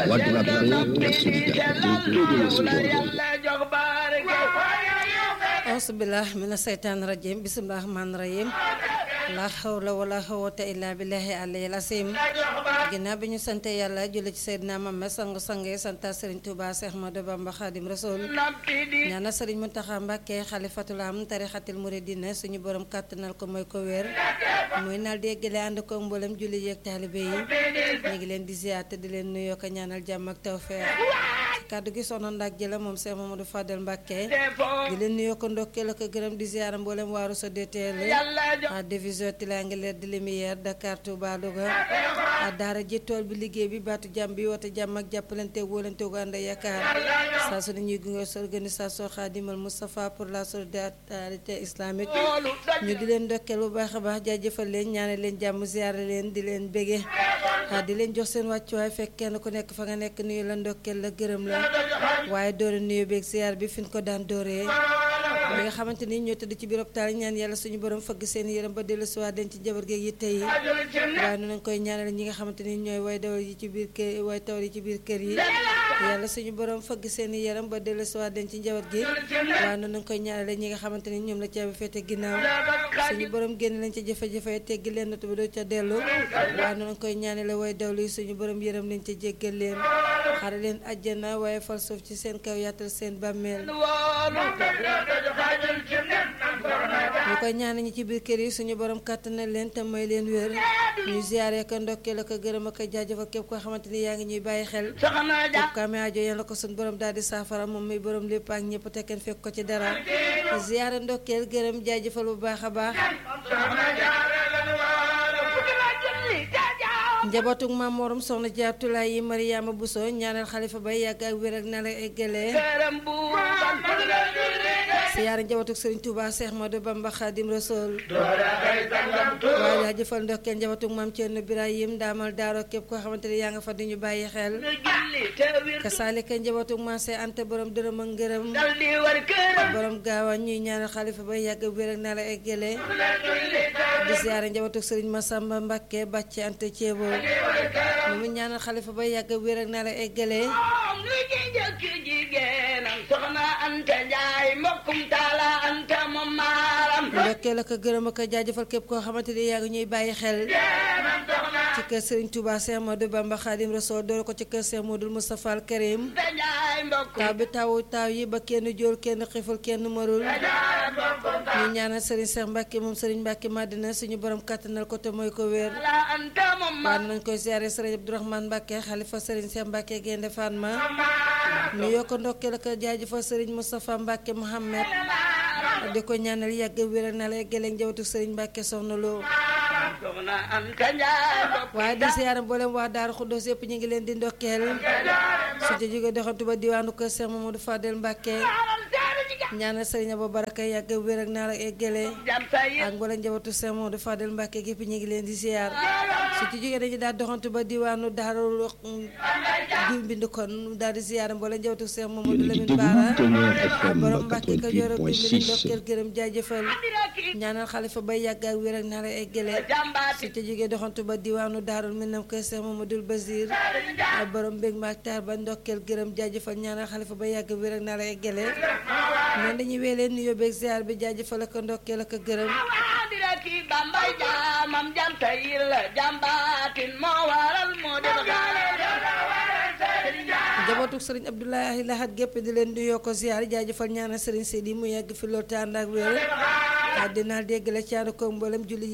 Wade la solidarité ausubillah mina seytaan rajim bisimilah rahmaan rahim la hawla wala xawata illa billahi alayhi asim ginnaaw bi ñu sante yàlla julli ci Seydina Muhammad sangu sange santa Serigne Touba Cheikh Ahmadou Bamba Khadim Rasoul ñaana Serigne Mountakha Mbacké xalifatul am tarixatil muridina suñu borom kàttanal ko mooy ko wér muy naal di yeggale ànd ko mboolem julli yeeg taalibe yi ñu ngi leen di ziyaar te di leen nuyoo ko ñaanal jàmm ak tawfeex kàddu gi soxna ndak jëla moom Cheikh Mamadou Fadel Mbacké di leen nuyoo ko ndokkeel ak gërëm di ziyaara mboolem waaru sa DTL a division triangulaire de lumière Dakar Touba Louga a daara ji tool bi liggéey bi baatu jàmm bi woote jàmm ak jàppalante wóolante gu ànd yaakaar saa su ne ñuy gunge sa organisation Khadimal Moustapha pour la solidarité islamique ñu di leen ndokkeel bu baax a baax jaajëfal leen ñaane leen jàmm ziyaara leen di leen bége di leen jox seen wàccuwaay fekk kenn ku nekk fa nga nekk nuyu la ndokkeel la gërëm la waaye doore nuyu beeg ziar bi fi ñu ko daan dooree li nga xamante ni ñoo tëdd ci biir hôpital yi ñaan yàlla suñu borom fëgg seen yërëm ba dellu si waat den ci jabar geeg yitte yi waaye noonu lañ koy ñaanal ñi nga xamante ni ñooy way dawal yi ci biir kër way tawal yi ci biir kër yi yàlla suñu borom fëgg seen yërëm ba dellu si waat den ci jabar gi waaye noonu lañ koy ñaanal ñi nga xamante ni ñoom la caabi féete ginnaaw suñu borom génn lañ ca jafe-jafe teggi leen natu ba doo ca dellu waaye noonu lañ koy ñaanal way dawlu yi suñu borom yërëm leen ca jéggal leen xare leen àjjana waaye fal suuf ci seen kaw yaatal seen bàmmeel ñu koy ñaan ñi ci biir kër yi suñu borom kàttanal leen te may leen wér ñu ziyaare ko ndokkeel ak gërëm ak jaajëfal képp koo xamante ni yaa ngi ñuy bàyyi xel képp ko amee aajo yàlla ko suñu borom daal di saafara moom muy borom lépp ak ñëpp te kenn fekk ko ci dara ziyaare ndokkeel gërëm jaajëfal bu baax a baax njabootug maam morom soxna jaatulaay yi mariyaama buso ñaanal xalifa bay yàgg ak wér ak na la eggalee siyaara njabootug sëriñ Touba Cheikh Ahmadou Bamba Khadim Rasoul waaye daa jëfal ndokkeel njabootug maam Thierno Birahim daamal daaro képp koo xamante ne yaa nga fa di ñu bàyyi xel kasaalika njabootug maam see ante borom dërëm ak ngërëm borom gaawa ñuy ñaanal xalifa bay yàgg ak wér ak na la eggalee di siyaara njabootug sëriñ Massamba Mbacké bàcce ante ceebo mu mu ñaanal xalifa ba yàgg wér ak na la eggalee ndokkeel ak gërëm ak jaajëfal képp koo xamante ni yaa ngi ñuy bàyyi xel ci kër Serigne Touba Cheikh Ahmadou Bamba Khadim Rasoul door ko ci kër Cheikh Modou Moustapha Al Karim taw bi tawu taw yi ba kenn jóol kenn xiful kenn marul ñu ñaanal Serigne Cheikh Mbacke moom Serigne Mbacke Madina suñu borom kàttanal ko te mooy ko wér waaye nañ koy ziare Serigne Abdourahmane Mbacke xalifa Serigne Cheikh Mbacke Gaynde Fatma ñu yokk ndokkeel ak jaajëfal Serigne Moustapha Mbacke Mohamed di ko ñaanal yàgg wér na la yeggale njabootu Serigne Mbacke soxna loo waaye di siyaara mboolem waa Daaru Xuddoos yëpp ñu ngi leen di ndokkeel su ci jóge doxantu ba diwaanu kër Cheikh Mamadou Fadel Mbacke ñaanal Serigne Abou Baraka yàgg wér ak naa la eggale ak mboolem njabootu Cheikh Mamadou Fadel Mbacke gépp ñu ngi leen di siyaar su ci jógee dañu daal doxantu ba diwaanu Daaru Guy Mbind kon daal di siyaara mboolem njabootu Cheikh Mamadou Lamine Bara borom Mbacke ko joro Guy Mbind ndokkeel gërëm jaajëfal ñaanal xalifa bay yàgg ak wér ak naa la eggale su ci jógee doxantu ba diwaanu Daarul Minam kër Cheikh Mamadou Basir ak borom mbég maak taar ba ndokkeel gërëm jaajëfal ñaanal xalifa ba yàgg wér ak naa la eggale noonu dañuy weelee nuyoo beeg ziar bi jaajëfal ak ndokkeel ak gërëm njabootu sëriñ Abdoulaye Lahat gépp di leen nuyoo ko ziar jaajëfal ñaanal sëriñ Seydi mu yàgg fi loolu te ànd ak wér dinaal dégg la caanu ko mboolem julli